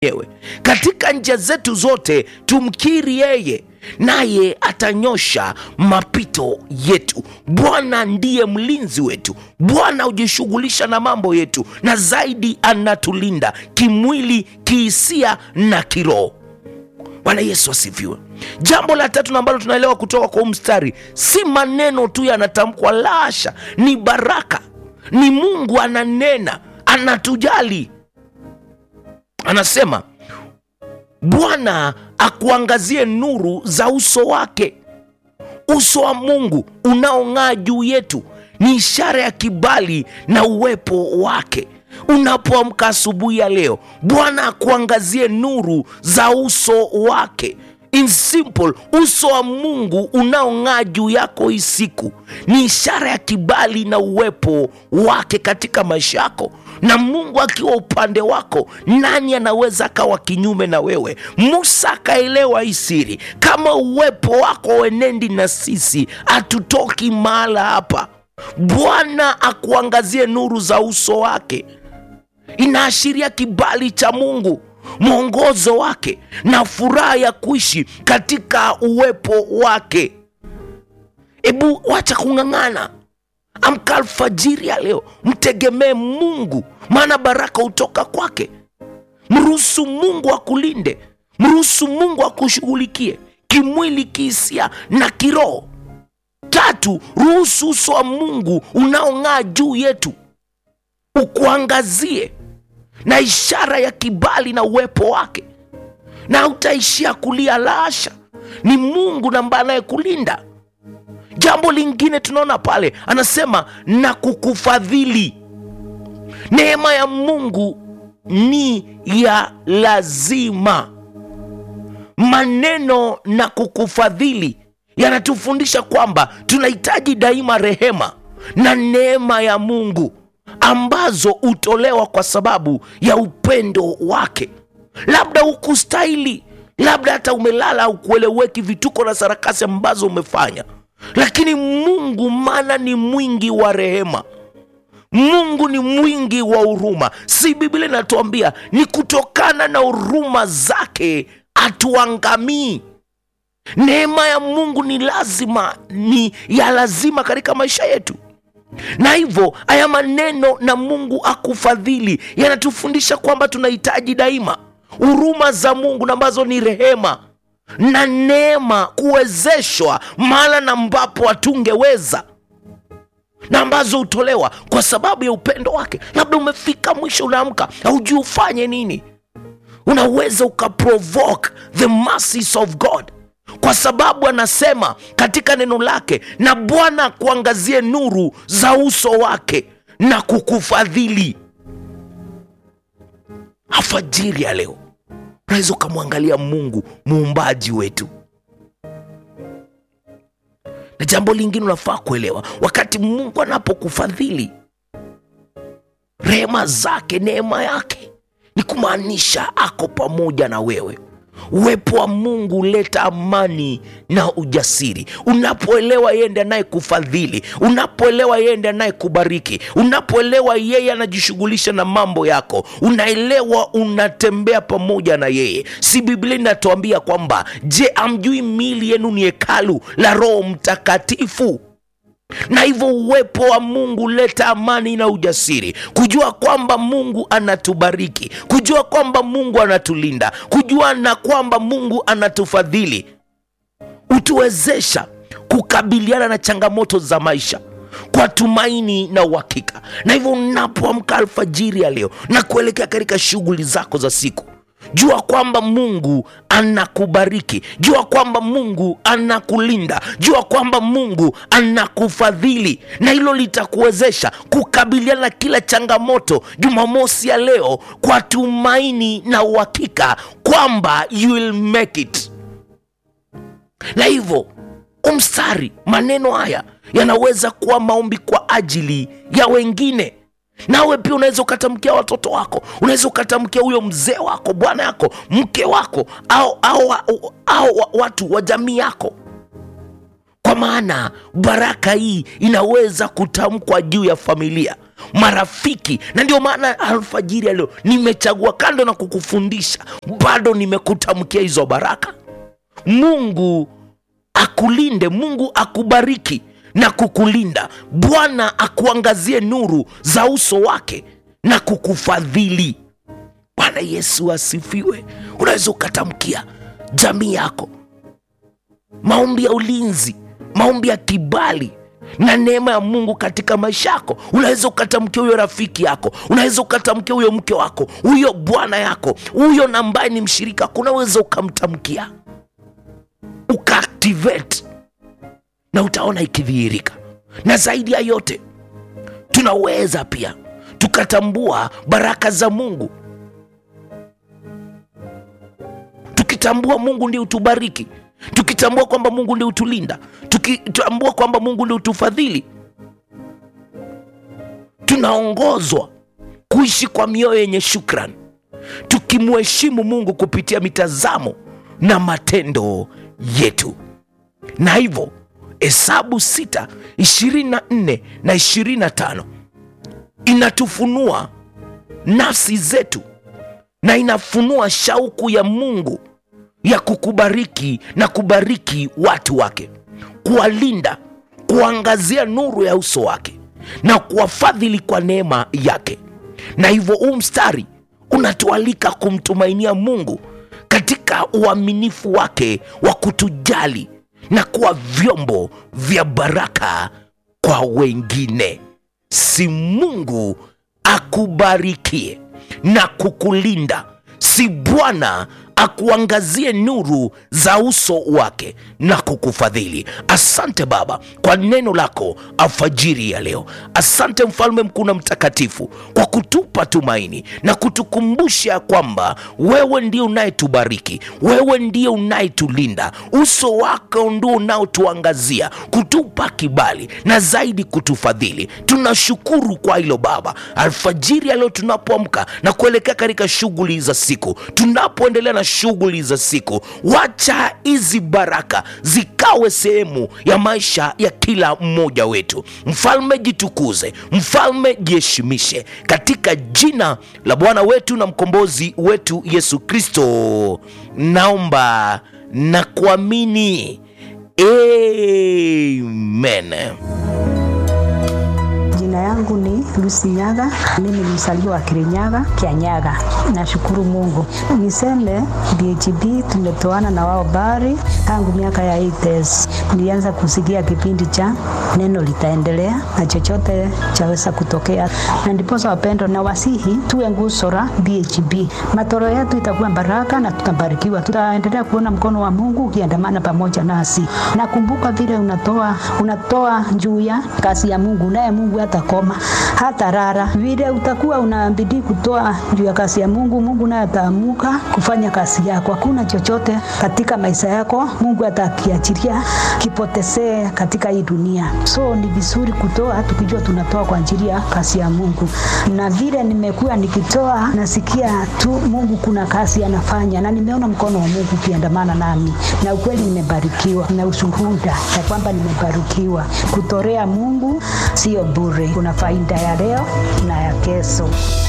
mwenyewe. Katika njia zetu zote tumkiri yeye, naye atanyosha mapito yetu. Bwana ndiye mlinzi wetu. Bwana hujishughulisha na mambo yetu, na zaidi anatulinda kimwili, kihisia na kiroho. Bwana Yesu asifiwe. Jambo la tatu na ambalo tunaelewa kutoka kwa huu mstari, si maneno tu yanatamkwa, lasha, ni baraka, ni Mungu ananena, anatujali. Anasema Bwana akuangazie nuru za uso wake. Uso wa Mungu unaong'aa juu yetu ni ishara ya kibali na uwepo wake. Unapoamka asubuhi ya leo, Bwana akuangazie nuru za uso wake. In simple, uso wa Mungu unaong'aa juu yako hii siku ni ishara ya kibali na uwepo wake katika maisha yako. Na Mungu akiwa upande wako, nani anaweza akawa kinyume na wewe? Musa akaelewa hii siri, kama uwepo wako wenendi na sisi, hatutoki mahala hapa. Bwana akuangazie nuru za uso wake, inaashiria kibali cha Mungu mwongozo wake na furaha ya kuishi katika uwepo wake. Ebu wacha kung'ang'ana, amka alfajiri ya leo, mtegemee Mungu, maana baraka hutoka kwake. Mruhusu Mungu akulinde, mruhusu Mungu akushughulikie kimwili, kihisia na kiroho. Tatu, ruhusu uso wa Mungu unaong'aa juu yetu ukuangazie na ishara ya kibali na uwepo wake, na hautaishia kulia. Lasha, ni Mungu ambaye anayekulinda. Jambo lingine tunaona pale, anasema na kukufadhili. Neema ya Mungu ni ya lazima. Maneno na kukufadhili yanatufundisha kwamba tunahitaji daima rehema na neema ya Mungu ambazo hutolewa kwa sababu ya upendo wake. Labda hukustahili, labda hata umelala au kueleweki vituko na sarakasi ambazo umefanya, lakini Mungu maana ni mwingi wa rehema, Mungu ni mwingi wa huruma. Si Biblia inatuambia ni kutokana na huruma zake hatuangamii. Neema ya Mungu ni lazima, ni ya lazima katika maisha yetu na hivyo haya maneno na Mungu akufadhili yanatufundisha kwamba tunahitaji daima huruma za Mungu na ambazo ni rehema na neema, kuwezeshwa mahala na ambapo hatungeweza na ambazo hutolewa kwa sababu ya upendo wake. Labda umefika mwisho, unaamka haujui ufanye nini, unaweza ukaprovoke the mercies of God kwa sababu anasema katika neno lake, na Bwana akuangazie nuru za uso wake na kukufadhili. Alfajiri ya leo unaweza ukamwangalia Mungu muumbaji wetu. Na jambo lingine unafaa kuelewa, wakati Mungu anapokufadhili, rehema zake, neema yake ni kumaanisha ako pamoja na wewe. Uwepo wa Mungu huleta amani na ujasiri. Unapoelewa yeye ndiye anayekufadhili, unapoelewa yeye ndiye anayekubariki, unapoelewa yeye anajishughulisha na mambo yako, unaelewa unatembea pamoja na yeye. Si Biblia inatuambia kwamba, je, amjui miili yenu ni hekalu la Roho Mtakatifu? na hivyo uwepo wa Mungu huleta amani na ujasiri, kujua kwamba Mungu anatubariki, kujua kwamba Mungu anatulinda, kujua na kwamba Mungu anatufadhili, hutuwezesha kukabiliana na changamoto za maisha kwa tumaini na uhakika. Na hivyo unapoamka alfajiri ya leo na kuelekea katika shughuli zako za siku Jua kwamba Mungu anakubariki, jua kwamba Mungu anakulinda, jua kwamba Mungu anakufadhili, na hilo litakuwezesha kukabiliana na kila changamoto Jumamosi ya leo kwa tumaini na uhakika kwamba you will make it. Na hivyo umstari, maneno haya yanaweza kuwa maombi kwa ajili ya wengine nawe pia unaweza ukatamkia watoto wako, unaweza ukatamkia huyo mzee wako, bwana yako, mke wako, au, au, au, au watu wa jamii yako, kwa maana baraka hii inaweza kutamkwa juu ya familia, marafiki na ndio maana alfajiri ya leo nimechagua kando na kukufundisha bado nimekutamkia hizo baraka mungu akulinde mungu akubariki na kukulinda bwana akuangazie nuru za uso wake na kukufadhili bwana yesu asifiwe unaweza ukatamkia jamii yako maombi ya ulinzi maombi ya kibali na neema ya mungu katika maisha yako unaweza ukatamkia huyo rafiki yako unaweza ukatamkia huyo mke wako huyo bwana yako huyo na ambaye ni mshirika wako unaweza ukamtamkia ukaactivate na utaona ikidhihirika na zaidi ya yote tunaweza pia tukatambua baraka za mungu tukitambua mungu ndiye utubariki tukitambua kwamba mungu ndiye utulinda tukitambua kwamba mungu ndiye utufadhili tunaongozwa kuishi kwa mioyo yenye shukran tukimheshimu mungu kupitia mitazamo na matendo yetu na hivyo hesabu 6 24 na 25 inatufunua nafsi zetu na inafunua shauku ya mungu ya kukubariki na kubariki watu wake kuwalinda kuangazia nuru ya uso wake na kuwafadhili kwa neema yake na hivyo huu mstari unatualika kumtumainia mungu katika uaminifu wake wa kutujali na kuwa vyombo vya baraka kwa wengine si mungu akubarikie na kukulinda si bwana akuangazie nuru za uso wake na kukufadhili asante baba kwa neno lako alfajiri ya leo asante mfalme mkuu na mtakatifu kwa kutupa tumaini na kutukumbusha kwamba wewe ndio unayetubariki wewe ndio unayetulinda uso wako ndio unaotuangazia kutupa kibali na zaidi kutufadhili tunashukuru kwa hilo baba alfajiri ya leo tunapoamka na kuelekea katika shughuli za siku tunapoendelea na shughuli za siku wacha hizi baraka zikawe sehemu ya maisha ya kila mmoja wetu mfalme jitukuze mfalme jiheshimishe katika jina la bwana wetu na mkombozi wetu yesu kristo naomba na kuamini amen Jina yangu ni Lucy Nyaga, mimi ni mzaliwa wa Kirinyaga, Kianyaga. Nashukuru Mungu. Niseme BHB tumetoana na wao bari tangu miaka ya 80s. Nilianza kusikia kipindi cha neno litaendelea na chochote chaweza kutokea, na ndiposa wapendo na wasihi tuwe nguzo la BHB. Matoro yetu itakuwa baraka na tutabarikiwa, tutaendelea kuona mkono wa Mungu ukiandamana pamoja nasi. Nakumbuka vile unatoa unatoa juu ya kazi ya Mungu, naye Mungu hatakoma hata rara. Vile utakuwa unabidi kutoa juu ya kazi ya Mungu, Mungu naye ataamuka kufanya kazi yako. Hakuna chochote katika maisha yako Mungu atakiachilia kipotezee katika hii dunia. So ni vizuri kutoa tukijua tunatoa kwa ajili ya kazi ya Mungu, na vile nimekuwa nikitoa, nasikia tu Mungu kuna kazi anafanya, na nimeona mkono wa Mungu ukiandamana nami, na ukweli nimebarikiwa na ushuhuda ya kwamba nimebarikiwa. Kutorea Mungu sio bure, kuna faida ya leo na ya kesho.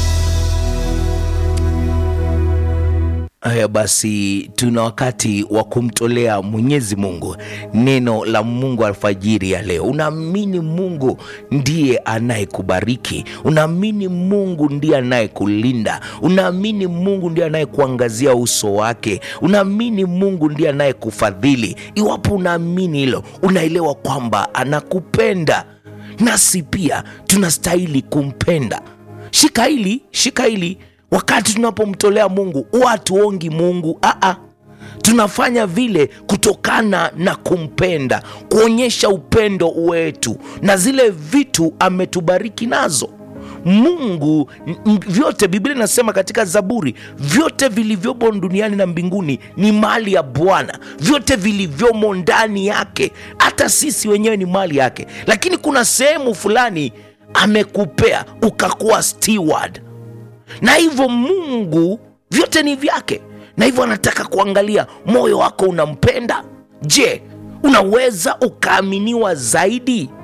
haya basi tuna wakati wa kumtolea mwenyezi mungu neno la mungu alfajiri ya leo unaamini mungu ndiye anayekubariki unaamini mungu ndiye anayekulinda unaamini mungu ndiye anayekuangazia uso wake unaamini mungu ndiye anayekufadhili iwapo unaamini hilo unaelewa kwamba anakupenda nasi pia tunastahili kumpenda shika hili shika hili wakati tunapomtolea mungu huwa hatuongi mungu aa tunafanya vile kutokana na kumpenda kuonyesha upendo wetu na zile vitu ametubariki nazo mungu m- vyote biblia inasema katika zaburi vyote vilivyomo duniani na mbinguni ni mali ya bwana vyote vilivyomo ndani yake hata sisi wenyewe ni mali yake lakini kuna sehemu fulani amekupea ukakuwa steward na hivyo mungu vyote ni vyake na hivyo anataka kuangalia moyo wako unampenda je unaweza ukaaminiwa zaidi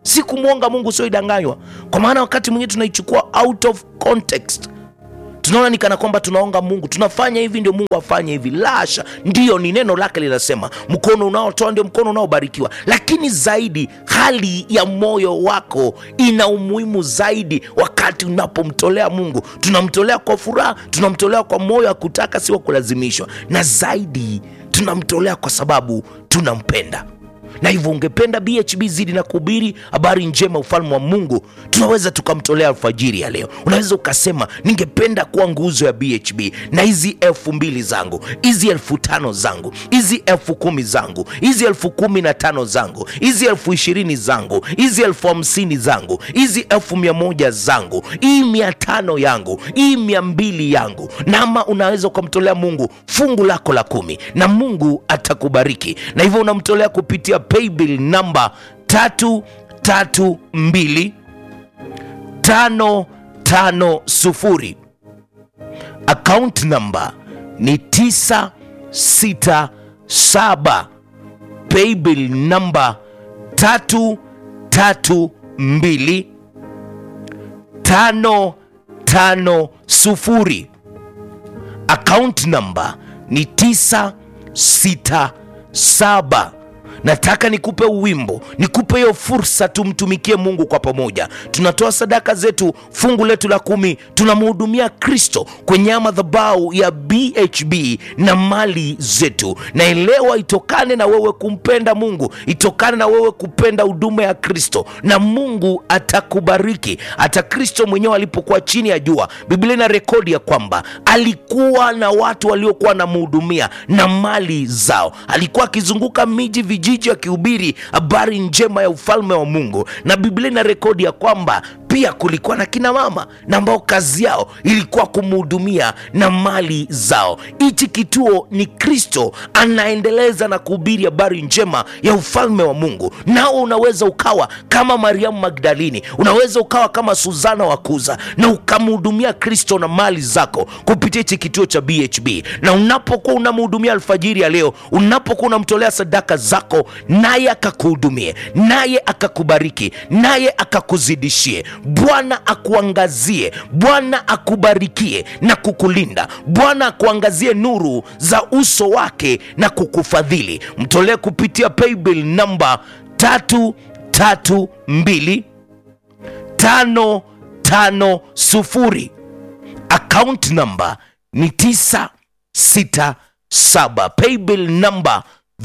si kumwonga mungu sioidanganywa kwa maana wakati mwingine tunaichukua out of context tunaona ni kana kwamba tunaonga mungu tunafanya hivi ndio mungu afanye hivi lasha ndiyo ni neno lake linasema mkono unaotoa ndio mkono unaobarikiwa lakini zaidi hali ya moyo wako ina umuhimu zaidi wakati unapomtolea mungu tunamtolea kwa furaha tunamtolea kwa moyo wa kutaka si wa kulazimishwa na zaidi tunamtolea kwa sababu tunampenda na hivyo ungependa bhb zidi na kuhubiri habari njema ufalme wa mungu tunaweza tukamtolea alfajiri ya leo unaweza ukasema ningependa kuwa nguzo ya bhb na hizi elfu mbili zangu hizi elfu tano zangu hizi elfu kumi zangu hizi elfu kumi na tano zangu hizi elfu ishirini zangu hizi elfu hamsini zangu hizi elfu mia moja zangu hii mia tano yangu hii mia mbili yangu nama unaweza ukamtolea mungu fungu lako la kumi na mungu atakubariki na hivyo unamtolea kupitia paybill namba tatu tatu mbili tano tano sufuri account namba ni tisa sita saba paybill namba tatu tatu mbili tano tano sufuri account namba ni tisa sita saba nataka nikupe uwimbo nikupe hiyo fursa tumtumikie mungu kwa pamoja tunatoa sadaka zetu fungu letu la kumi tunamhudumia kristo kwenye madhabau ya bhb na mali zetu naelewa itokane na wewe kumpenda mungu itokane na wewe kupenda huduma ya kristo na mungu atakubariki hata kristo mwenyewe alipokuwa chini ya jua biblia ina rekodi ya kwamba alikuwa na watu waliokuwa wanamhudumia na mali zao alikuwa akizunguka miji vijiji akihubiri habari njema ya ufalme wa mungu na biblia ina rekodi ya kwamba pia kulikuwa na kina mama na ambao kazi yao ilikuwa kumhudumia na mali zao hichi kituo ni kristo anaendeleza na kuhubiri habari njema ya ufalme wa mungu nao unaweza ukawa kama mariamu magdalini unaweza ukawa kama suzana wakuza na ukamhudumia kristo na mali zako kupitia hichi kituo cha bhb na unapokuwa unamhudumia alfajiri ya leo unapokuwa unamtolea sadaka zako naye akakuhudumie naye akakubariki naye akakuzidishie bwana akuangazie bwana akubarikie na kukulinda bwana akuangazie nuru za uso wake na kukufadhili mtolee kupitia paybill namba tatu tatu mbili tano tano sufuri account namba ni tisa sita saba paybill namba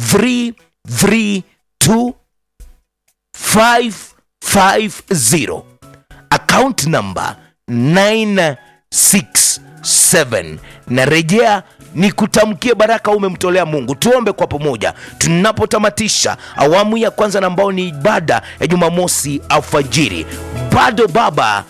332 550 account number 967 narejea ni kutamkie baraka umemtolea mungu tuombe kwa pamoja tunapotamatisha awamu ya kwanza na ambao ni ibada ya jumamosi alfajiri bado baba